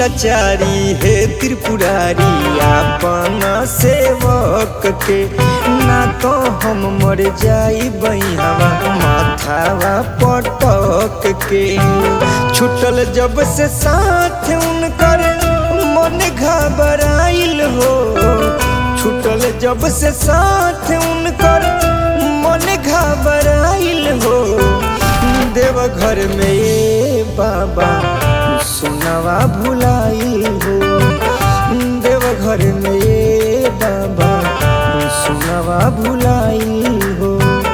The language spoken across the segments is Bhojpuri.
लाचारी हे त्रिपुरारी आपन सेवक के ना तो हम मर जाई हवा माथावा पटक के छुटल जब से साथ उनकर मन घबराइल हो छुटल जब से साथ उनकर मन घबराइल हो देव घर में ये बाबा सुनवा भुलाइल हो देव घर में ये बाबा सुनवा भुलाइल हो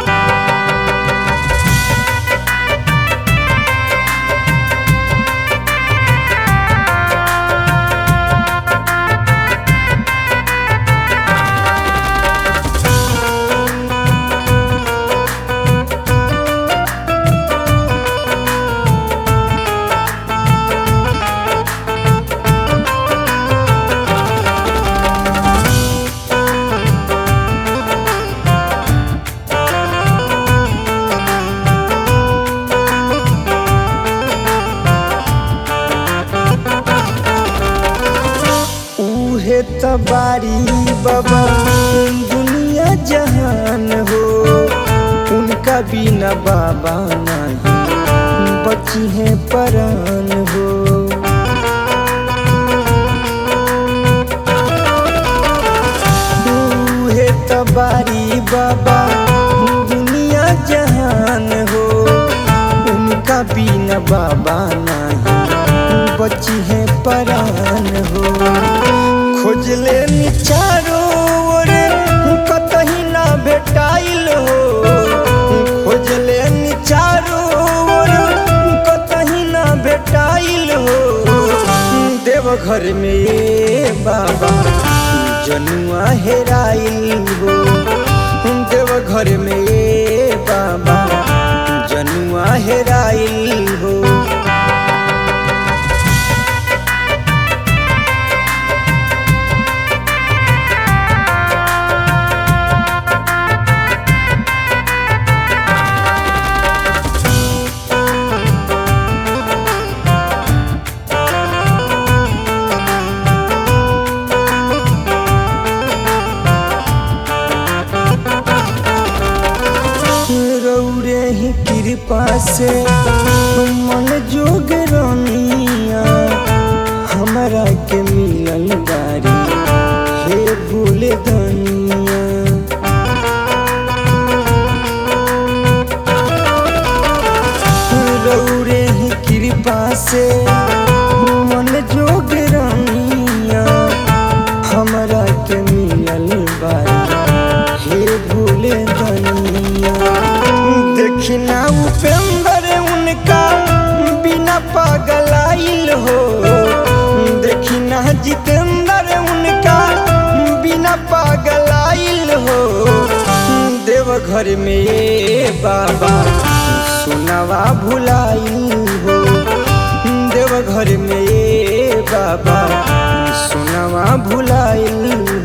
उहे तबारी बाबा दुनिया जहान हो उनका बिना बाबा नहीं बची है परान हो उहे तबारी बाबा दुनिया जहान हो उनका बिना बाबा नहीं बची है परान हो खोज ले चारो ओर कतही ना भेटाइल हो खोज ले चारो ओर कतही ना भेटाइल हो देव घर में ये बाबा जनुआ हेराइल हो देव घर में ये बाबा जनुआ हेराइल हो रौरे ही कृपा से मन जोग रनिया हमरा के मिलल बारी हे भूल धनिया रौरे ही कृपा से मन जोग रनिया हमरा के मिलल बारी हे भूल धनिया देखना उपेंद्र उनका बिना पागलाइल हो देखना जितेंद्र उनका बिना पागलाइल हो देव घर में ये बाबा सुनवा भुलाइल हो देव घर में ये बाबा सुनवा भुलाइल